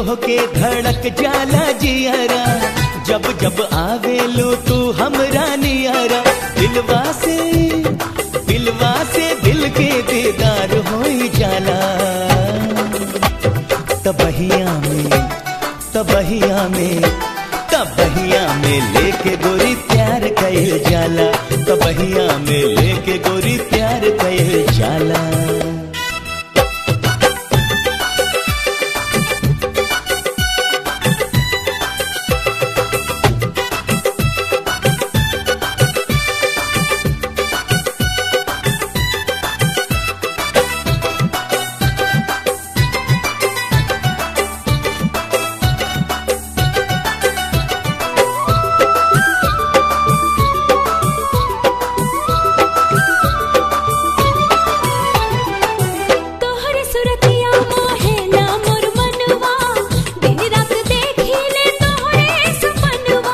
तोह के धड़क जाला जियरा जब जब आवेलू तू हमरा नियरा दिलवा से दिलवा से दिल के दीदार हो जाला तबहिया में तबहिया में तबहिया में लेके गोरी प्यार कैल जाला तबहिया में लेके गोरी प्यार कैल जाला तोहरे सुरतिया मोहेला मोर मनवा दिन रात देखिले तोहरे सपनवा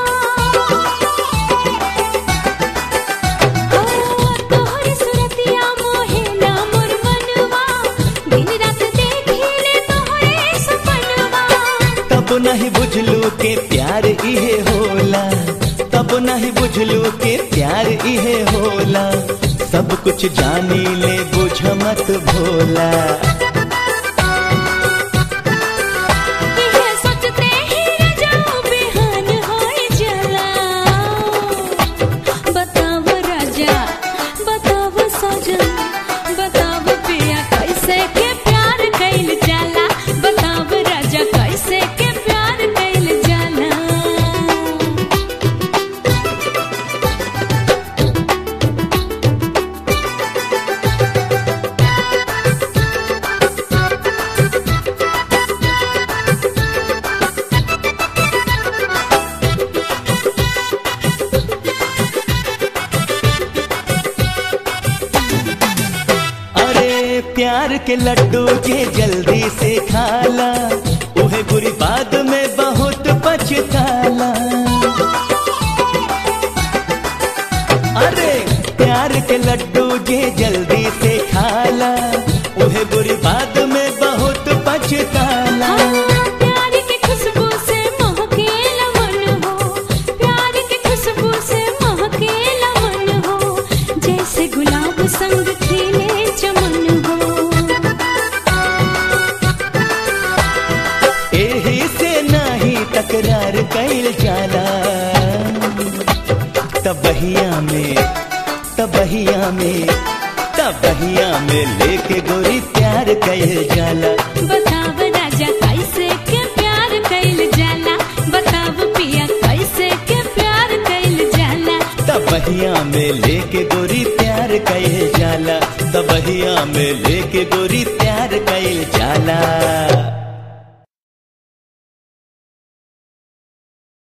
ओ तोहरे सुरतिया मोहेला मोर मनवा दिन रात देखिले तोहरे सपनवा तब नहीं बुझलू के प्यार इहे होला तब नहीं बुझलू के प्यार इहे होला सब कुछ जानी ले बुझ मत भोला ये सोचते ही जाऊं बेहान होए जला बताव राजा बताव सजन बताव पिया कैसे के प्यार कैल जाला बताव राजा कैसे के प्यार कैल जाला अरे प्यार के लड्डू के जल्दी से खाला उहे बुरी बाद में बहुत पछताला अरे प्यार के लड्डू जे जल्दी से खाला उहे बुरी बाद में बहुत पछताला प्यार की खुशबू से महकेला मन हो प्यार की खुशबू से महकेला मन हो जैसे गुलाब संग खिले चमन हो एही से नाही तकरार कैल जाला तबहिया में तबहिया में तबहिया में लेके गोरी प्यार कैल जाला बताव राजा कैसे के प्यार कैल जाला बताव पिया कैसे के प्यार कैल जाला तबहिया में लेके गोरी प्यार कैल जाला तबहिया में लेके गोरी प्यार कैल जाला